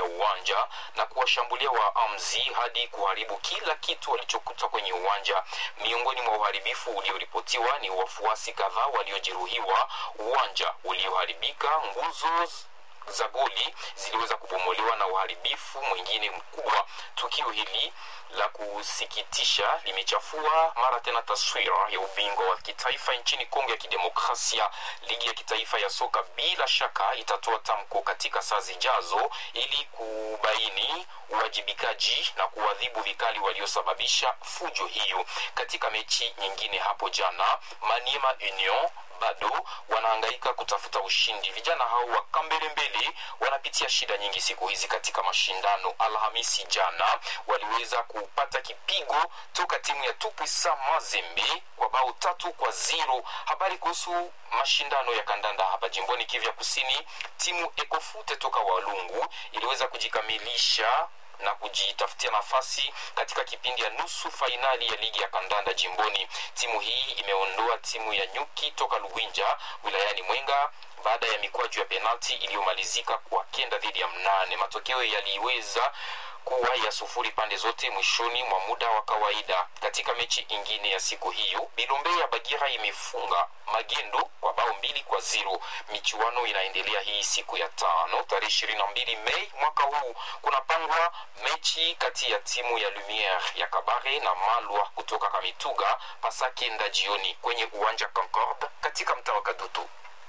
uwanja na kuwashambulia waamzi hadi kuharibu kila kitu walichokuta kwenye uwanja. Miongoni mwa uharibifu ulioripotiwa ni wafuasi kadhaa waliojeruhiwa, uwanja ulioharibika, nguzo za goli ziliweza kubomolewa na uharibifu mwingine mkubwa. Tukio hili la kusikitisha limechafua mara tena taswira ya ubingwa wa kitaifa nchini Kongo ya Kidemokrasia. Ligi ya kitaifa ya soka bila shaka itatoa tamko katika saa zijazo ili kubaini uwajibikaji na kuadhibu vikali waliosababisha fujo hiyo. Katika mechi nyingine hapo jana, Maniema Union bado wanahangaika kutafuta ushindi. Vijana hao wa Kambelembele wanapitia shida nyingi siku hizi katika mashindano. Alhamisi jana waliweza kupata kipigo toka timu ya Tupuisa Mazembe kwa bao tatu kwa zero. Habari kuhusu mashindano ya kandanda hapa jimboni Kivu Kusini, timu Ekofute toka Walungu iliweza kujikamilisha na kujitafutia nafasi katika kipindi ya nusu fainali ya ligi ya kandanda jimboni. Timu hii imeondoa timu ya Nyuki toka Luwinja wilayani Mwenga baada ya mikwaju ya penalti iliyomalizika kwa kenda dhidi ya mnane. Matokeo yaliweza kuwa ya sufuri pande zote mwishoni mwa muda wa kawaida. Katika mechi ingine ya siku hiyo, Bilombe ya Bagira imefunga Magendo kwa bao mbili kwa zero. Michuano inaendelea hii siku ya tano tarehe ishirini na mbili Mei mwaka huu. Kunapangwa mechi kati ya timu ya Lumiere ya Kabare na Malwa kutoka Kamituga pasakenda jioni kwenye uwanja Concorde katika mtaa wa Kadutu.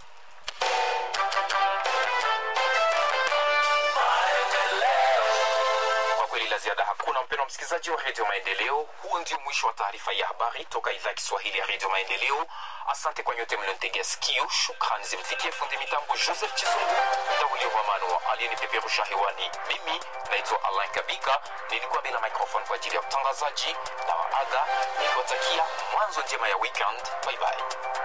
kweli la ziada hakuna mpendo msikilizaji wa redio maendeleo huo ndio mwisho wa taarifa ya habari toka idhaa ya kiswahili ya redio maendeleo asante kwa nyote mliontegea sikio shukrani zimfikie fundi mitambo joseph chizungu dawili romano aliyenipeperusha hewani mimi naitwa alain kabika nilikuwa bila microphone kwa ajili ya utangazaji na waaga nikiwatakia mwanzo njema ya weekend bye bye